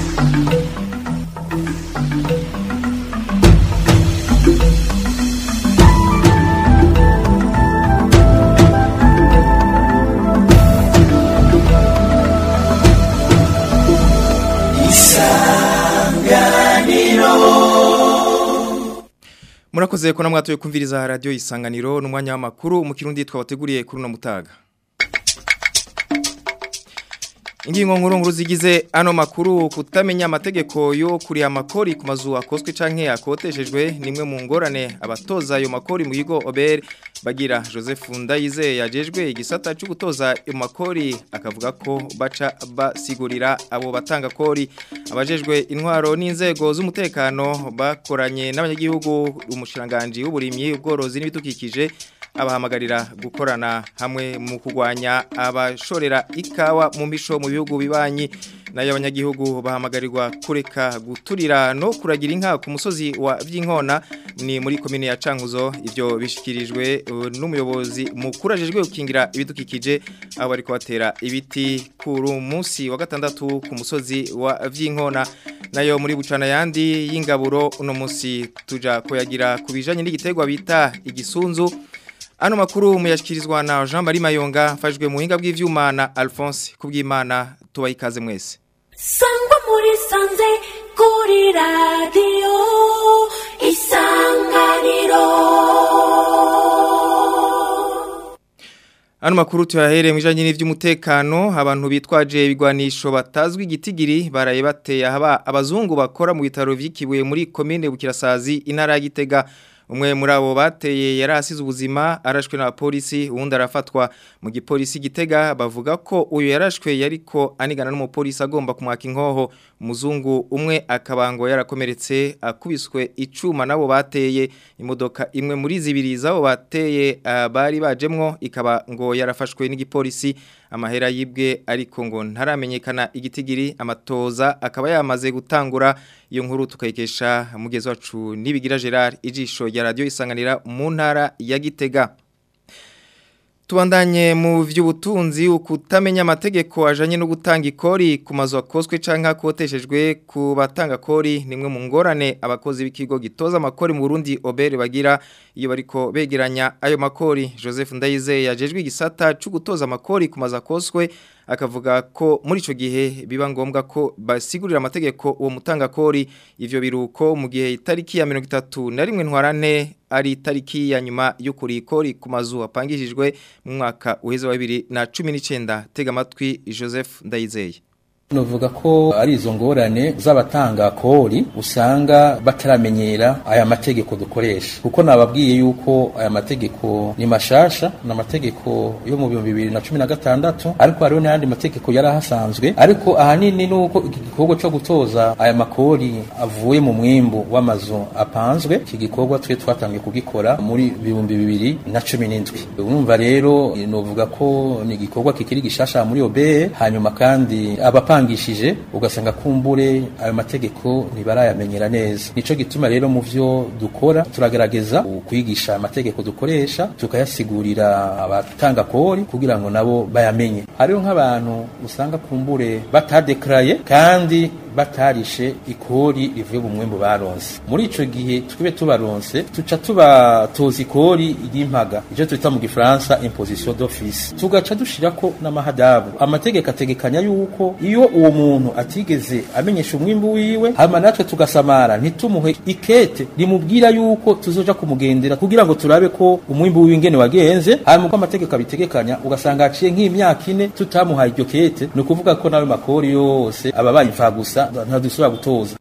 murakoze ko namwatuye kumviriza radio isanganiro n'umwanya w'amakuru mu kirundi twabateguriye kuri no mutaga Ingingo nkuru nkuru zigize ano makuru kutamenya amategeko yo kuri amakori ku mazu akoswe canke yakoteshejwe nimwe mu ngorane abatoza ayo makori mu yigo Ober bagira Joseph Ndayize yajejwe igisata cyo gutoza ayo makori akavuga ko baca basigurira abo batanga kori abajejwe intwaro n'inzego z'umutekano bakoranye n'abanyagihugu umushiranganje w'uburimyi ubworozi n'ibidukikije abahamagarira gukorana hamwe mu kugwanya abashorera ikawa mu misho mu bihugu bibanyi nayo abanyagihugu bahamagarirwa kureka guturira no kuragira inka ku musozi wa Vyinkona ni muri komine ya Cankuzo ivyo bishikirijwe uh, n'umuyobozi mukuru ajejwe gukingira ibidukikije abo bari kubatera ibiti kuri munsi wa gatandatu ku musozi wa Vyinkona nayo muri bucana yandi y'ingaburo uno munsi tuja koyagira kubijanye n'igitegwa bita igisunzu Ano makuru muyashikirizwa na Jean Marie Mayonga fashwe mu hinga bw'ivyuma na Alphonse kubw'Imana tubayikaze mwese. Sangwa muri sanze kuri radio isanganiro. Ano makuru tuyahere mwijanye n'ivy'umutekano abantu bitwaje ibigwanisho batazwi igitigiri baraye bateye haba abazungu bakora mu bitaro vyikibuye muri commune Bukirasazi intara ya Gitega umwe muri abo bateye yari asize ubuzima arashwe na polisi uwundi arafatwa mu gipolisi gitega bavuga ko uyu yarashwe yariko anigana n'umupolisi agomba kumwaka inkoho umuzungu umwe akabango yarakomeretse akubiswe icuma nabo bateye imodoka imwe muri zibiri zabo bateye uh, bari bajemwo ikaba ngo yarafashwe n'igipolisi amahera yibwe ariko ngo ntaramenyekana igitigiri amatoza akaba yamaze gutangura iyo nkuru tukayikesha mugezi wacu nibigira Gerard ijisho ya radio isanganira mu ntara ya Gitega Tubandanye mu vy'ubutunzi ukutamenya amategeko ajanye no gutanga ikori ku mazu akoswe canke akoteshejwe ku batanga kori nimwe mu ngorane abakozi b'ikigo gitoza amakori mu Burundi Obere bagira iyo bariko begeranya ayo makori Joseph Ndayize yajejwe igisata cyo gutoza amakori ku mazu akoswe akavuga ko muri ico gihe biba ngombwa ko basigurira amategeko uwo mutanga kori ivyo biruko mu gihe itariki ya 31 na rimwe ntwarane ari itariki ya nyuma yo kurikori ku mazu apangishijwe mu mwaka uheze wa 2019 tega amatwi Joseph Ndayizeye Nuvuga ko ari izo ngorane z'abatanga kori usanga bataramenyera aya mategeko dukoresha kuko nababwiye yuko aya mategeko ni mashasha na mategeko yo mu 2016 ariko hariho n'ayandi mategeko yari ahasanzwe ariko ahanini nuko iki gikorwa cyo gutoza aya makori avuye mu mwimbu w'amazu apanzwe iki gikorwa twe twatangiye kugikora muri 2017 urumva rero nuvuga ko ni igikorwa kikiri gishasha muri OBE hanyuma kandi abapanga bangishije ugasanga kumbure ayo mategeko ntibarayamenyera neza nico gituma rero mu vyo dukora turagerageza kwigisha amategeko dukoresha tukayasigurira abatanga kori kugira ngo nabo bayamenye hariho nk'abantu usanga kumbure batadekraye kandi batarishe ikori rivuye mu mwembu baronse muri ico gihe twibe tubaronse tuca tubatoza ikori ry'impaga ivyo twita mu gifaransa imposition d'office tugaca dushirako n'amahadabu amategeko ategekanya yuko iyo uwo muntu atigeze amenyesha umwimbu wiwe hama natwe tugasamara ntitumuhe ikete rimubwira yuko tuzoja kumugendera kugira ngo turabe ko umwimbu wiwe ingene wagenze hama uko amategeko abitegekanya ugasanga haciye nk'imyaka ine tutamuhaye iryo kete ni ukuvuga ko nawe makori yose aba bayimfa gusa ntadusubira gutoza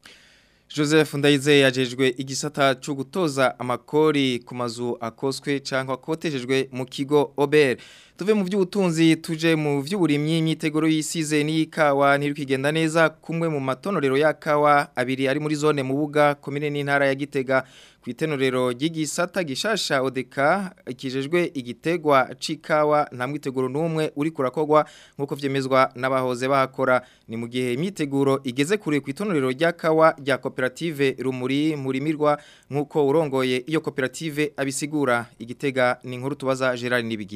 Joseph Ndayize yajejwe igisata cyo gutoza amakori ku mazu akoswe cyangwa akotejejwe mu kigo Ober tuve mu by'ubutunzi tuje mu by'uburimyi imyiteguro y'isize n'ikawa ntirikigenda neza kumwe mu matonorero y'akawa abiri ari muri zone mu buga komine n'intara ya Gitega ku itenorero ry'igisata gishasha odeka ikijejwe igitegwa c'ikawa nta mwiteguro n'umwe uri kurakogwa nk'uko vyemezwa n'abahoze bahakora ni mu gihe imyiteguro igeze kure ku itonorero ry'akawa rya koperative rumuri murimirwa nk'uko urongoye iyo koperative abisigura igitega ni inkuru tubaza Gerard Nibigira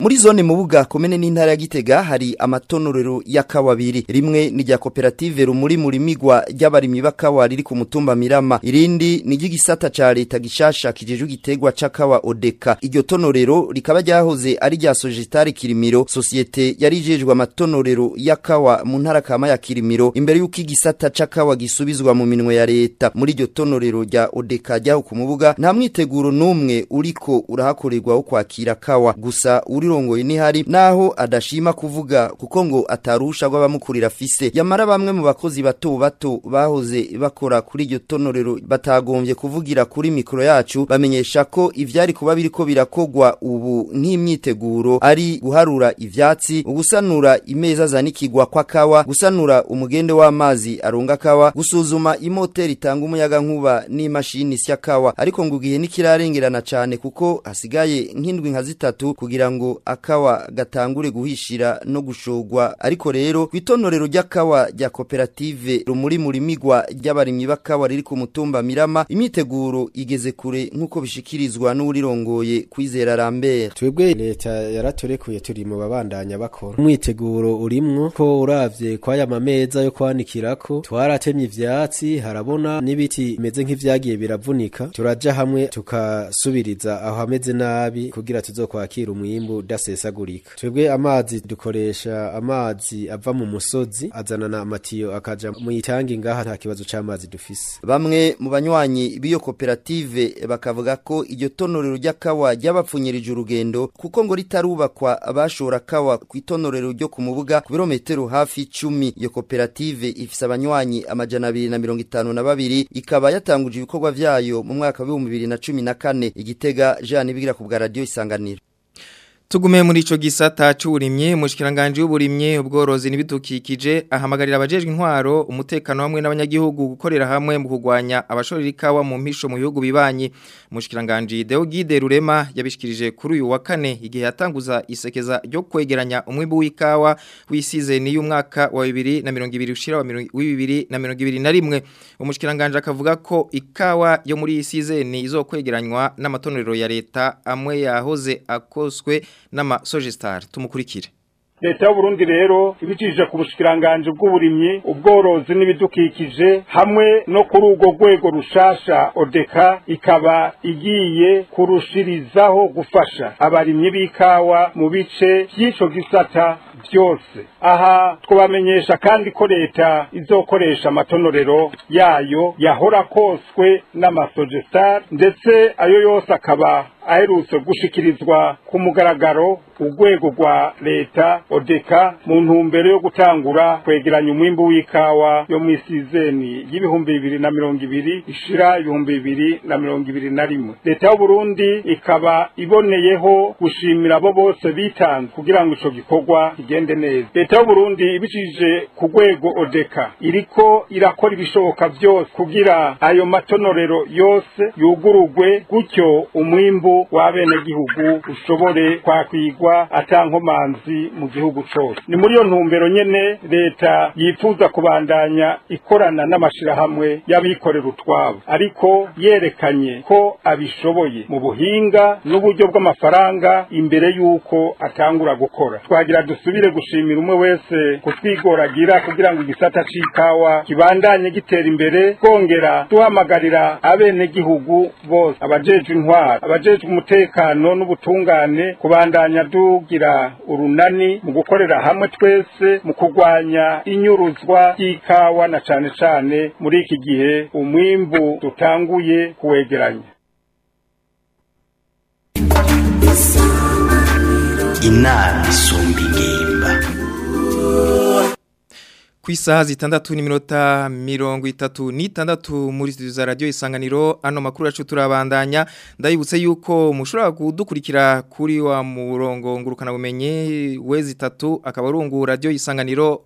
muri zone mubuga komene n'intara ya Gitega hari amatonorero y'akawa abiri rimwe ni rya koperative rumuri muri migwa ry'abarimyi b'akawa riri ku mutumba Mirama irindi ni ry'igisata ca leta gishasha kijeje gitegwa c'akawa Odeka iryo tonorero rikaba ryahoze ari rya Sogitari Kirimiro societe yari ijejwe amatonorero y'akawa mu ntara kama ya Kirimiro imbere y'uko igisata c'akawa gisubizwa mu minwe ya leta muri iryo tonorero rya Odeka ryaho ku mubuga nta mwiteguro n'umwe uriko urahakorerwa wo kwakira kawa gusa urirongoye ni hari naho adashima kuvuga kuko ngo atarusha rw'abamukurira fise yamara bamwe mu bakozi bato bato bahoze bakora kuri iryo tonorero batagombye kuvugira kuri mikro yacu bamenyesha ko ivyari kuba biriko birakogwa ubu nk'imyiteguro ari guharura ivyatsi ugusanura imeza zanikigwa kwa kawa gusanura umugende w'amazi aronga kawa gusuzuma imoteri itanga umuyaga nkuba n'imashini sya kawa ariko ngo gihe nikirarengerana cyane kuko hasigaye nk'indwi nka zitatu kugira ngo akawa gatangure guhishira no gushogwa ariko rero kwitonorero ry'akawa rya koperative rumuri muri migwa ry'abarimyi b'akawa riri ku mutumba Mirama imyiteguro igeze kure nk'uko bishikirizwa n'urirongoye kwizera Lambert twebwe leta yaraturekuye turi mu babandanya bakora umwiteguro urimwo ko uravye kwaya mameza yo kwanikirako twaratemye ivyatsi harabona n'ibiti bimeze nk'ivyagiye biravunika turaja hamwe tukasubiriza aho hameze nabi kugira tuzokwakira umwimbu udasesagurika twebwe amazi dukoresha amazi ava mu musozi azanana amatiyo akaja mu itangi ngaha nta kibazo c'amazi dufise bamwe mu banywanyi b'iyo koperative bakavuga ko iryo tonorero ry'akawa ryabapfunyirije urugendo kuko ngo ritarubakwa bashora kawa ku itonorero ryo ku mubuga ku birometero hafi icumi iyo koperative ifise abanywanyi amajana abiri na mirongo itanu na babiri ikaba yatanguje ibikorwa vyayo mu mwaka w'ibihumbi bibiri na cumi na kane igitega jean ibigira ku bwa radiyo isanganiro Tugume muri ico gisata c'uburimye umushikiranganje w'uburimye ubworozi n'ibidukikije ahamagarira abajejwe intwaro umutekano hamwe n'abanyagihugu gukorera hamwe mu kugwanya abashorera ikawa mu mpisho mu bihugu bibanyi umushikiranganje Deogide Rurema yabishikirije kuri uyu wa kane igihe yatanguza isekeza ryo kwegeranya umwimbu w'ikawa wisize ni y'umwaka wa 2020 ushira wa 2021 umushikiranganje akavuga ko ikawa yo muri isize ni izokwegeranywa n'amatonorero ya leta amwe yahoze akoswe nama Sogestar tumukurikire leta y'uburundi rero ibicishije ku bushikiranganje bw'uburimyi ubworozi n'ibidukikije hamwe no kuri urwo rwego rushasha odeka ikaba igiye kurushirizaho gufasha abarimyi b'ikawa mu bice by'ico gisata byose aha twabamenyesha kandi ko leta izokoresha amatonorero yayo yahora koswe n'amasogestar ndetse ayo yose akaba aherutse gushikirizwa ku mugaragaro urwego rwa leta odeka mu ntumbero yo gutangura kwegeranya umwimbu w'ikawa yo mu isizeni y'ibihumbi bibiri na mirongo ibiri ishira ibihumbi bibiri na mirongo ibiri na rimwe leta y'uburundi ikaba iboneyeho gushimira abo bose bitanze kugira ngo ico gikorwa kigende neza leta y'uburundi ibicishije ku rwego odeka iriko irakora ibishoboka byose kugira ayo matonorero yose yugurugwe gutyo umwimbu w'abenegihugu ushobore kwakwigwa atankomanzi mu gihugu cose ni muri iyo ntumbero nyene leta yifuza kubandanya ikorana n'amashirahamwe y'abikorera utwabo ariko yerekanye ko abishoboye mu buhinga n'uburyo bw'amafaranga imbere y'uko atangura gukora twagira dusubire gushimira umwe wese kutwigoragira kugira ngo igisata c'ikawa kibandanye gitera imbere twongera duhamagarira abenegihugu bose abajejwe intwaro abajejwe umutekano n'ubutungane kubandanya dugira urunani mu gukorera hamwe twese mu kurwanya inyuruzwa ry'ikawa na cane cane muri iki gihe umwimbu dutanguye kuwegeranya inama isumba ingimba ku isaha zitandatu n'iminota mirongo itatu n'itandatu muri studio za radio isanganiro ano makuru yacu turabandanya ndayibutse yuko mushobora kudukurikira kuri wa murongo ngurukana bumenye wezi itatu akaba arungu radio isanganiro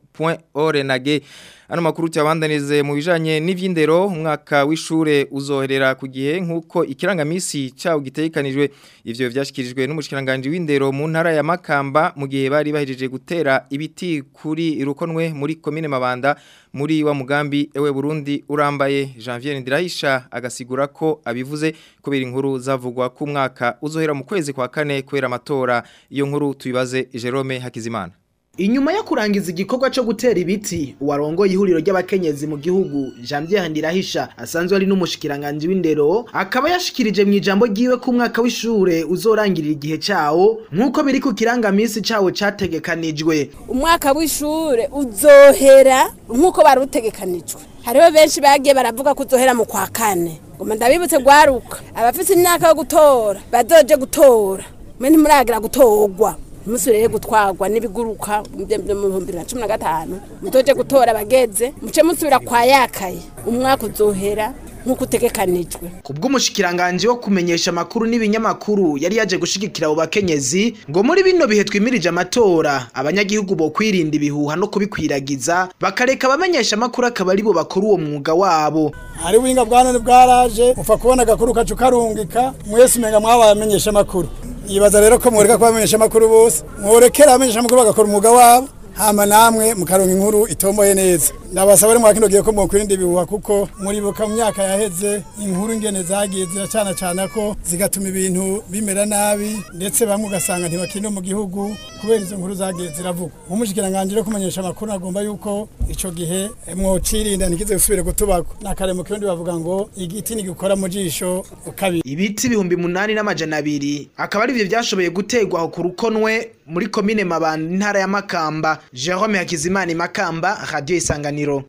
www.orenage Ano makuru cyabandanize mu bijanye n'ivyindero umwaka w'ishure uzoherera ku gihe nkuko ikirangamisi cyawo gitekanijwe ivyo vyashikirijwe n'umushikiranganje w'indero mu ntara ya Makamba mu gihe bari bahejeje gutera ibiti kuri rukonwe muri commune Mabanda muri wa mugambi ewe Burundi urambaye Janvier Ndirahisha agasigura ko abivuze kubera inkuru zavugwa ku mwaka uzohera mu kwezi kwa kane kubera amatora iyo nkuru tubibaze Jerome Hakizimana Inyuma yo kurangiza igikorwa cyo gutera ibiti warongoye ihuriro ry'abakenyezi mu gihugu Janvier Ndirahisha asanzwe ari n'umushikiranganje w'indero akaba yashikirije mu ijambo giwe ku mwaka w'ishure uzorangirira igihe cawo nkuko biri ku kirangamisi cawo categekanijwe umwaka w'ishure uzohera nkuko barutegekanijwe hariho benshi bagiye baravuga ko uzohera mu kwa kane ngoma ndabibutse gwaruka abafite imyaka yo gutora bazoje gutora mwe ntimuragira gutorwa musubire gutwarwa n'ibiguruka mu bihumbi na cumi na gatanu mutoje gutora abageze muce musubira kwa yakaye umwaka uzohera nk'uko utegekanijwe kubw'umushikiranganje wo kumenyesha amakuru n'ibinyamakuru yari yaje gushigikira abo bakenyezi ngo muri bino bihe twimirije amatora abanyagihugu bo kwirinda ibihuha no kubikwiragiza bakareka abamenyesha amakuru akaba ari bo bakora uwo mwuga wabo hari ubuhinga bwa none bwaraje upfa kubona agakuru kacu karungika mwese umenga mwabaye amenyesha amakuru yibaza rero ko mworeka kubamenyesha amakuru bose mworekera abamenyesha amakuru bagakora umwuga wabo hama namwe mukaronka inkuru itomboye neza ndabasaba rero mwakino gihe ko mukwirinda ibihuha kuko muribuka mu myaka yaheze inkuru ingene zagiye ziracana cana ko zigatuma ibintu bimera nabi ndetse bamwe ugasanga ntibakiri no mu gihugu kubera izo nkuru zagiye ziravuga nk'umushikiranganje rero kumenyesha amakuru agomba yuko ico gihe mwocirinda ntikize gusubire gutubako nakare mu kirundi bavuga ngo igiti nigikora mu jisho ukabiri ibiti ibihumbi munani n'amajana abiri akaba ari byo byashoboye gutegwa aho ku rukonwe muri komine mabanda intara ya makamba jerome hakizimana makamba radiyo isanganiro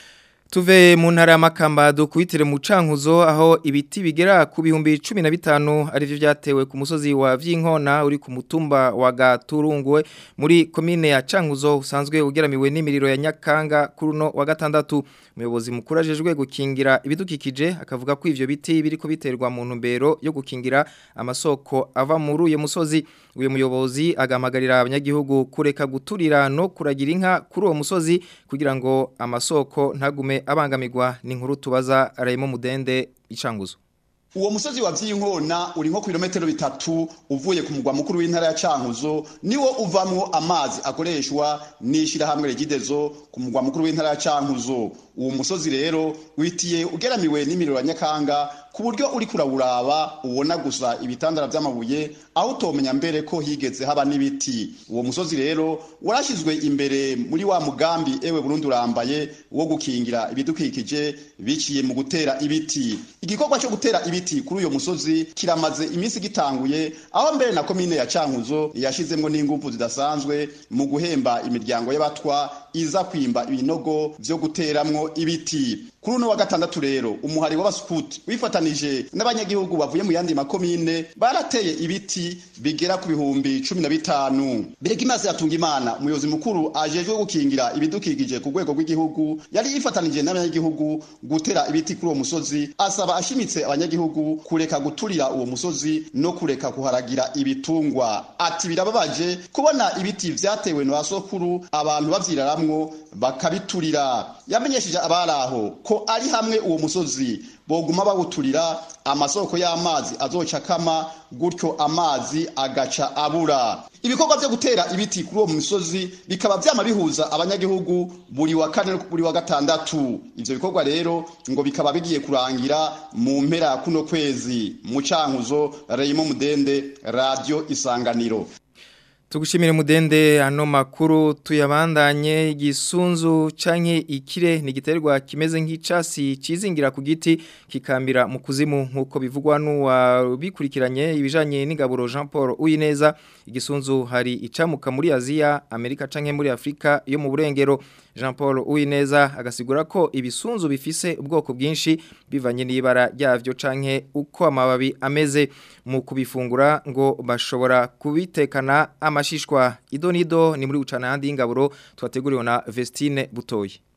Tuve mu ntara y'amakamba dukubitire mu cankuzo aho ibiti bigera ku bihumbi 15 arivyo byatewe ku musozi wa Vyinkona uri ku mutumba wa Gaturungwe muri komine ya Cankuzo usanzwe ugeramiwe n'imiriro ya Nyakanga kuruno wa gatandatu umuyobozi mukuru ajejwe gukingira ibidukikije akavuga ko ivyo biti biriko biterwa mu ntumbero yo gukingira amasoko ava muri uyo musozi uyu muyobozi agamagarira abanyagihugu kureka guturira no kuragira inka kuri uwo musozi kugira ngo amasoko ntagume abangamirwa ni inkuru tubaza Raymond Mudende icanguzo uwo musozi wa vyinkona uri nko kilometero bitatu uvuye ku mugwa mukuru w'intara ya Cankuzo niwo uvamwo amazi akoreshwa nishira hamwe regidezo ku mugwa mukuru w'intara ya Cankuzo uwo musozi rero witiye ugeramiwe n'imiriro ya Nyakanga ku buryo uri kurawuraba ubona gusa ibitandara by'amabuye aho utomenya mbere ko higeze haba n'ibiti uwo musozi rero warashyizwe imbere muri wa mugambi ewe Burundi urambaye wo gukingira ibidukikije biciye mu gutera ibiti igikorwa cyo gutera ibiti kuri uyo musozi kiramaze iminsi gitanguye aho mbere na komine ya Cankuzo yashizemwo n'ingufu zidasanzwe mu guhemba imiryango y'abatwa iza kwimba ibinogo vyo guteramwo ibiti kuri uno wa gatandatu rero umuhari w'abaskuti wifatanije n'abanyagihugu bavuye mu yandi makomine barateye ibiti bigera ku bihumbi cumi na bitanu Beregimaze yatunga imana umuyobozi mukuru ajejwe gukingira ibidukikije ku rwego rw'igihugu yari yifatanije n'abanyagihugu gutera ibiti kuri uwo musozi asaba ashimitse abanyagihugu kureka guturira uwo musozi no kureka kuharagira ibitungwa ati birababaje kubona ibiti vyatewe na sokuru abantu bavyiraramwo bakabiturira yamenyesheje abaraho ko ari hamwe uwo musozi boguma bawuturira amasoko y'amazi azoca kama gutyo amazi agaca abura ibikorwa byo gutera ibiti kuri uwo musozi bikaba byama bihuza abanyagihugu buri wa kane buri wa gatandatu ivyo bikorwa rero ngo bikaba bigiye kurangira mu mpera kuno kwezi mu cankuzo Raymond Mudende radio isanganiro Tugushimire mudende ano makuru tuyabandanye igisunzu canke ikire ni giterwa kimeze nk'icasi cizingira ku giti kikambira mu kuzimu nkuko bivugwa n'uwa bikurikiranye ibijanye n'ingaburo Jean Paul Uyineza igisunzu hari icamuka muri Aziya Amerika canke muri Afrika yo mu burengero Jean Paul Uyineza agasigura ko ibisunzu bifise ubwoko bwinshi bivanye n'ibara ryavyo canke uko amababi ameze mu kubifungura ngo bashobora kubitekana amashishwa idonido ni muri ucana handi ingaburo twateguriwe na Vestine Butoyi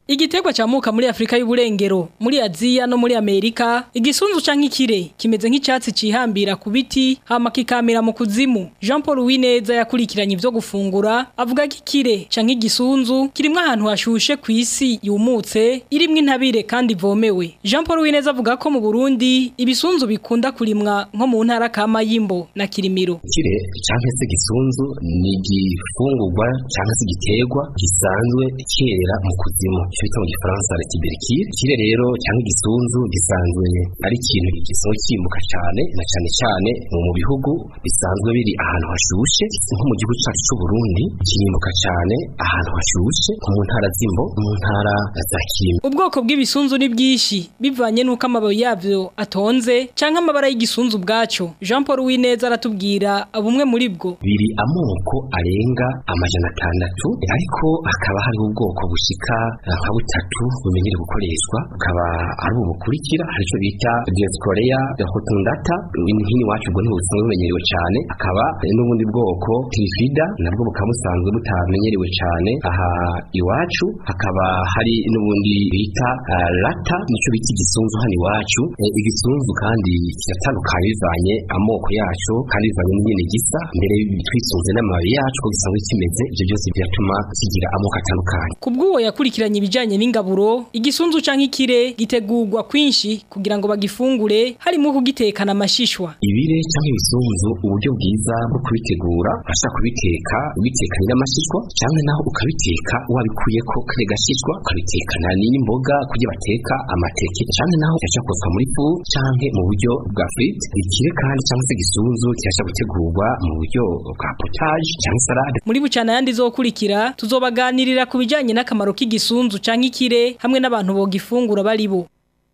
Igiterwa camuka muri Afrika y'uburengero, muri Aziya no muri Amerika, igisunzu canke ikire kimeze nk'icyatsi cihambira ku biti hama kikamira mu kuzimu. Jean Paul Wineza yakurikiranye ivyo gufungura, avuga ko ikire canke igisunzu kirimwe ahantu hashushe ku isi yumutse, irimwe intabire kandi ivomewe. Jean Paul Wineza avuga ko mu Burundi ibisunzu bikunda kurimwa nko mu ntara kama yimbo na Kirimiro. Ikire canke se gisunzu ni igifungurwa canke se igiterwa gisanzwe kera mu kuzimu. icyo bita mu gifaransa retiberikire kire rero cyangwa igisunzu gisanzwe ari ikintu gisohoka kimbuka cyane na cyane cyane mu bihugu bisanzwe biri ahantu hashushe nko mu gihugu cyacu cy'u Burundi kirimbuka cyane ahantu hashushe nko mu ntara z'imbo mu ntara za Kirima ubwoko bw'ibisunzu ni bwinshi bivanye n'uko amababi yabyo atonze cyangwa amabara y'igisunzu bwaco Jean Paul Wineza aratubwira bumwe muri bwo biri amoko arenga amajana atandatu ariko hakaba hari ubwoko bushika nka butatu bumenyere gukoreshwa bukaba ari ubu bukurikira hari icyo bita dioscorea rotundata hino iwacu ubwo ntibusanzwe bumenyerewe cyane hakaba n'ubundi bwoko trifida nabwo bukaba busanzwe butamenyerewe cyane aha iwacu hakaba hari n'ubundi bita uh, lata nicyo bita igisunzu hano iwacu e, igisunzu kandi kiratandukanye bivanye amoko yacu kandi bivanye n'ingene gisa mbere twisunze n'amababi yacu ko gisanzwe kimeze ibyo byose biratuma kigira amoko atandukanye kubw'uwo yakurikiranye ibijanye n'ingaburo igisunzu canke ikire gitegurwa kwinshi kugira ngo bagifungure harimo kugitekana amashishwa ibire canke ibisunzu uburyo bwiza bwo kubitegura urashaka kubiteka ubitekanye n'amashishwa canke naho ukabiteka wabikuyeko kare gashishwa ukabitekana n'imboga kugira bateka amateke canke naho kirashakozwa muri fu canke mu buryo bwa frite ikire kandi canke se gisunzu kirasha gutegurwa mu buryo bwa potage canke salade muri bucana yandi zokurikira tuzobaganirira ku bijanye n'akamaro k'igisunzu canke ikire hamwe n'abantu bogifungura bari bo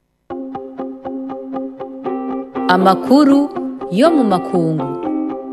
amakuru yo mu makungu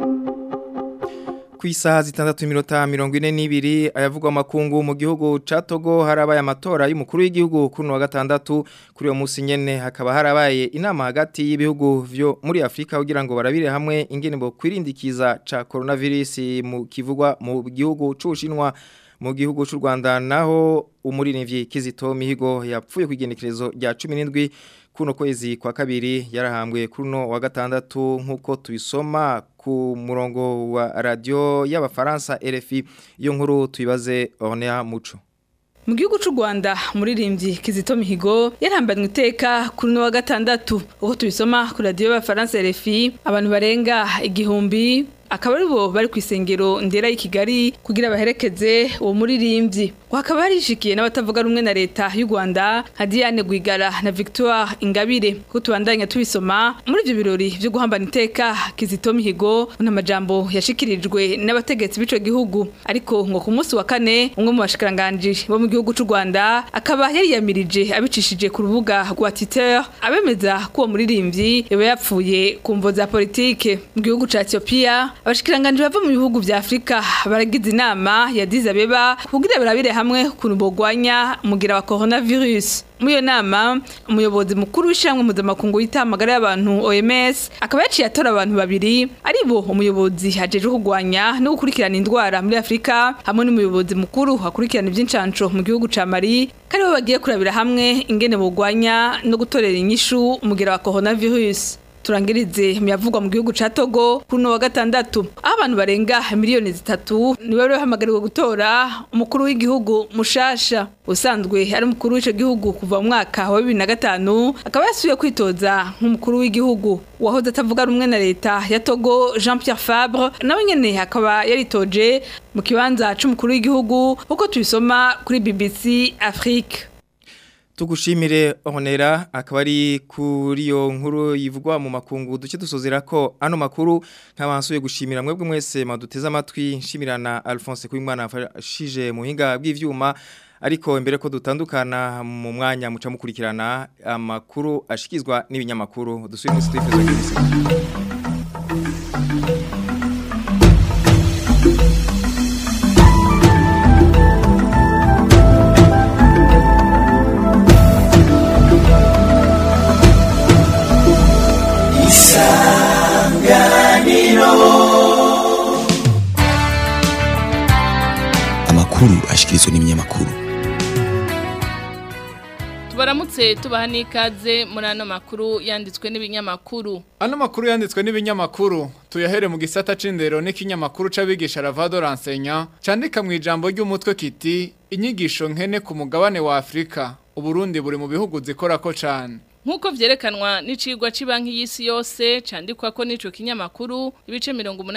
ku isaha zitandatu iminota mirongo ine n'ibiri ayavugwa amakungu mu gihugu ca Togo harabaye amatora y'umukuru w'igihugu kuri wa gatandatu kuri uwo munsi nyene hakaba harabaye inama hagati y'ibihugu vyo muri Afrika kugira ngo barabire hamwe ingene bo kwirindikiza ca coronavirus mu kivugwa mu gihugu c'Ubushinwa mu gihugu cy'u Rwanda naho umurinivyi Kizito Mihigo yapfuye ku igenekerezo rya 17 kuno kwezi kwa kabiri yarahambwe kuno wa gatandatu nkuko tubisoma ku murongo wa radio y'abafaransa RFI iyo nkuru tuyibaze Ornea Muco mu gihugu cy'u Rwanda muririmbyi Kizito Mihigo yarambanywe iteka kuri no wa gatandatu uko tubisoma ku radio y'abafaransa RFI abantu barenga igihumbi akaba ari bo bari ku isengero ndera y'i Kigali kugira baherekeze uwo muririmbyi hakaba harishikiye n'abatavuga rumwe na leta y'u Rwanda nka Diane Gwigara na Victoire Ingabire ko tubandanya tubisoma muri ibyo birori byo guhambana iteka Kizito Mihigo n'amajambo yashikirijwe n'abategetsi b'ico gihugu ariko ngo ku munsi wa kane umwe mu bashikiranganje bo mu gihugu cy'u Rwanda akaba yari yamirije abicishije ku rubuga rwa Twitter abemeza ko uwo muririmbyi yaba yapfuye ku mvo za politike mu gihugu ca Ethiopia abashikiranganje bava mu bihugu vya Afrika baragize inama ya Addis Abeba kugira barabire hamwe ukuntu bogwanya umugira wa coronavirus muri iyo nama umuyobozi mukuru w'ishyirahamwe mpuzamakungu yita amagara y'abantu OMS akaba yaciye atora abantu babiri ari bo umuyobozi hajejwe kurwanya no gukurikirana indwara muri Afrika hamwe n'umuyobozi mukuru akurikirana iby'incanco mu gihugu ca Mali kari bo bagiye kurabira hamwe ingene bogwanya no gutorera inyishu umugira wa coronavirus turangirize muyavugwa mu gihugu ca Togo kuno wa gatandatu aho abantu barenga miliyoni zitatu niwe rero hamagariwe gutora umukuru w'igihugu mushasha usanzwe ari umukuru w'ico gihugu kuva mu mwaka wa 2005 akaba yasubiye kwitoza nk'umukuru w'igihugu wahoze atavuga rumwe na leta ya Togo Jean Pierre Fabre nawe nyene akaba yaritoje mu kibanza c'umukuru w'igihugu uko tubisoma kuri BBC Afrique tugushimire honera akaba ari kuri iyo nkuru yivugwa mu makungu duce dusozera ko ano makuru nk'abansuye gushimira mwebwe mwese maduteze amatwi nshimirana Alphonse Kwimana afashije mu hinga bw'ivyuma ariko imbere ko dutandukana mu mwanya muca mukurikirana amakuru ashikizwa n'ibinyamakuru dusuye muri studio za amakuru ashikirizwa n'ibinyamakuru tubaramutse tubaha n'ikaze muri ano makuru yanditswe n'ibinyamakuru Ano makuru yanditswe n'ibinyamakuru tuyahere mu gisata c'indero n'ikinyamakuru c'abigisha Ravado Ransenya candika mu ijambo ry'umutwe kiti inyigisho nkene ku mugabane wa Afrika Uburundi buri mu bihugu zikorako cane Nkuko vyerekanwa n'icigwa cibanki y'isi yose candikwa ko nico kinyamakuru ibice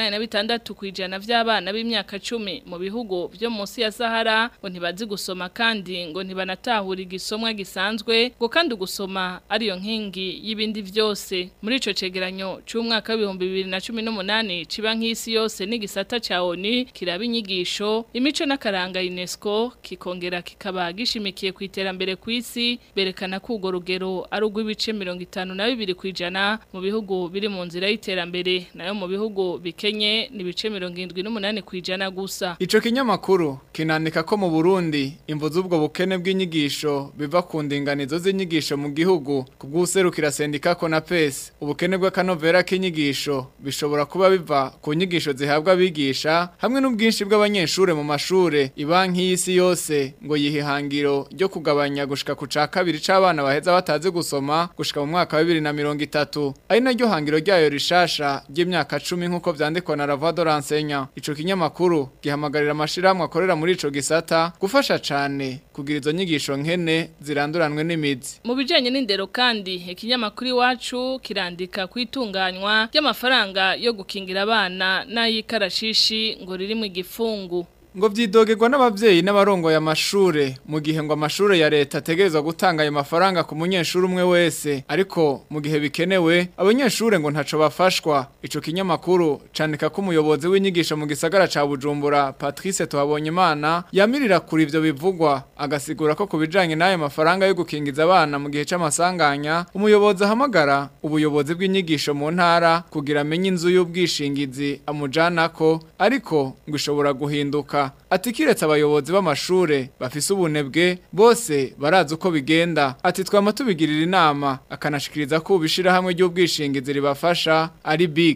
86 kwijana vy'abana b'imyaka 10 mu bihugu vyo munsi ya Sahara ngo ntibazi gusoma kandi ngo ntibanatahura igisomwa gisanzwe ngo kandi gusoma ariyo nkingi y'ibindi vyose muri ico cegeranyo c'umwaka wa 2018 cibanki y'isi yose n'igisata ca ONU kiraba inyigisho imico n'akaranga UNESCO kikongera kikaba gishimikiye ku iterambere kw'isi berekana ko ugo rugero ari rw'ibice mirongo itanu na bibiri ku ijana mu bihugu biri mu nzira y'iterambere nayo mu bihugu bikenye ni ibice mirongo irindwi n'umunani ku ijana gusa Ico kinyamakuru kinandika ko mu Burundi imvo z'ubwo bukene bw'inyigisho biva ku ndinganizo z'inyigisho mu gihugu ku bw'userukira sendika ko na PES ubukene bw'akanovera k'inyigisho bishobora kuba biva ku nyigisho zihabwa abigisha hamwe n'ubwinshi bw'abanyeshure mu mashure ibanki y'isi yose ngo yihihangiro ryo kugabanya gushika ku ca kabiri c'abana baheza batazi gusoma gushika mu mwaka wa 2030 ari naryo hangiro ryayo rishasha ry'imyaka 10 nkuko vyandikwa na Ravado Ransenya ico kinyamakuru gihamagarira amashiramwe akorera muri ico gisata gufasha cane kugira izo nyigisho nkene ziranduranwe n'imizi mu bijanye n'indero kandi ikinyamakuru iwacu kirandika kwitunganywa ry'amafaranga yo gukingira abana n'ayikarashishi ngo riri mu gifungu ngo vyidogerwa n'abavyeyi n'abarongoye amashure mu gihe ngo amashure ya leta ategerezwa gutanga ayo mafaranga ku munyeshuri umwe wese ariko mu gihe bikenewe abanyeshure ngo ntaco bafashwa ico kinyamakuru candika ko umuyobozi w'inyigisho mu gisagara ca Bujumbura Patrice Tuhabonyimana yamirira kuri ivyo bivugwa agasigura ko kubijanye n'ayo mafaranga yo gukingiza abana mu gihe c'amasanganya umuyobozi ahamagara ubuyobozi bw'inyigisho mu ntara kugira amenye inzu y'ubwishingizi amujanako ariko ngo ishobora guhinduka ati kiretse abayobozi b'amashure bafise ubunebwe bose barazi uko bigenda ati twama tubigirira inama akanashikiriza ko ubishira hamwe ry'ubwishingizi ribafasha ari big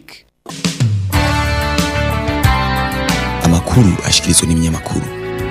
amakuru ashikirizwa n'ibinyamakuru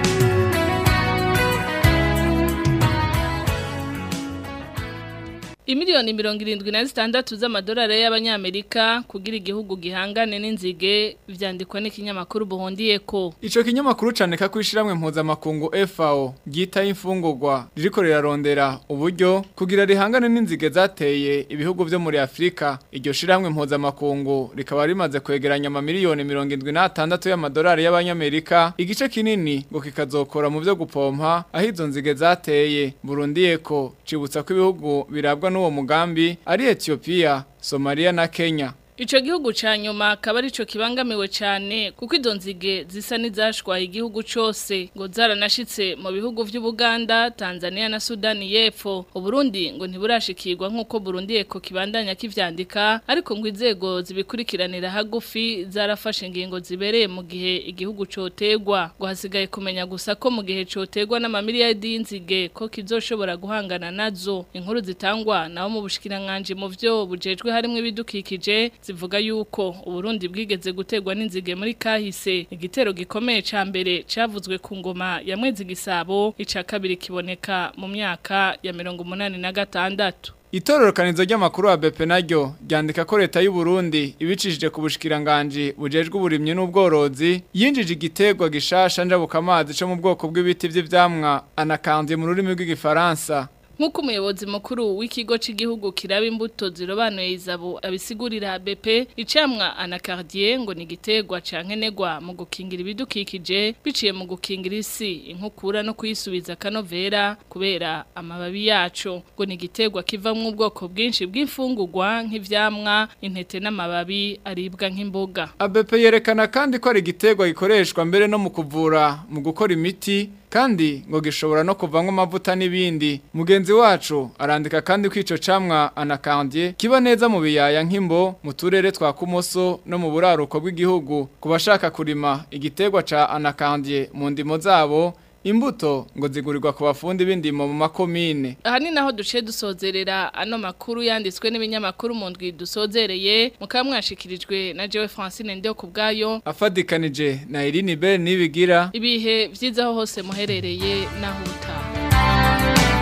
Imiliyoni mirongo irindwi na zitandatu z'amadolari y'abanyamerika kugira igihugu gihangane n'inzige vyandikwa n'ikinyamakuru buhondiye ko Ico kinyamakuru candika ko ishiramwe mpuzamakungu FAO ryita imfungurwa ririko rirarondera uburyo kugira rihangane n'inzige zateye ibihugu vyo muri Afrika iryo shiramwe mpuzamakungu rikaba rimaze kwegeranya amamiliyoni mirongo indwi n'atandatu y'amadolari y'abanyamerika igice kinini ngo kikazokora mu vyo gupompa aho izo nzige zateye Burundi ko cibutsa ko ibihugu birabwa n'uwo mugambi ari Ethiopia Somalia na Kenya Ico gihugu ca nyuma akaba arico kibangamiwe cyane kuko izo nzige zisa n'izashwaye igihugu cose ngo zaranashitse mu bihugu vy'Ubuganda, Tanzania na Sudani y'Epfo. Uburundi ngo ntiburashikirwa nkuko Burundi eko kibandanya kivyandika ariko ngo inzego zibikurikiranira hagufi zarafashe ingingo zibereye mu gihe igihugu cotegwa. Ngo hasigaye kumenya gusa ko mu gihe cotegwa n'amamiliyardi y'inzige ko kizoshobora guhangana nazo. Inkuru zitangwa naho mu bushikiranganje mu vyo bujejwe harimo ibidukikije zivuga yuko uburundi bwigeze gutegwa n'inzige muri kahise igitero gikomeye ca mbere cavuzwe ku ngoma ya mwezi gisabo ica kabiri kiboneka mu myaka ya mirongo umunani na gatandatu Itororokanizo ry'amakuru wa BP naryo ryandika ko leta y'u Burundi ibicishije ku bushikiranganje bujejwe uburimyi n'ubworozi yinjije igiterwa gishasha njabuka amazi cyo mu bwoko bw'ibiti vy'ivyamwa anakanze mu rurimi rw'igifaransa Nkuko umuyobozi mukuru w'ikigo cy'igihugu kiraba imbuto zirobanuye izabo abisigurira BP icamwa anacardier ngo ni gitegwa cankenegwa mu gukingira ibidukikije biciye mu gukingira isi inkukura no kuyisubiza kanovera kubera amababi yaco ngo ni gitegwa kivamwe ubwoko bwinshi bw'imfungurwa nk'ivyamwa intete n'amababi aribwa nk'imboga ABP yerekana kandi ko ari gitegwa gikoreshwa mbere no mu kuvura mu gukora imiti kandi ngo gishobora no kuvamwo amavuta n'ibindi mugenzi wacu arandika kandi ko ico camwa anakandye kiba neza mu biyaya nk'imbo mu turere twa kumoso no mu buraruko bw'igihugu ku bashaka kurima igiterwa ca anakandye mu ndimo zabo imbuto ngo zigurirwa ku bafundi b'indimo mu makomine aha ni naho duce dusozerera ano makuru yanditswe n'ibinyamakuru mu ndwi dusozereye mukaba mwashikirijwe na jewe francine ndeho ku bwayo afadikanije na Irine Bell nibigira ibihe vyiza aho hose muherereye naho utaha amakuru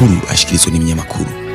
amakuru ashikirizwa n'ibinyamakuru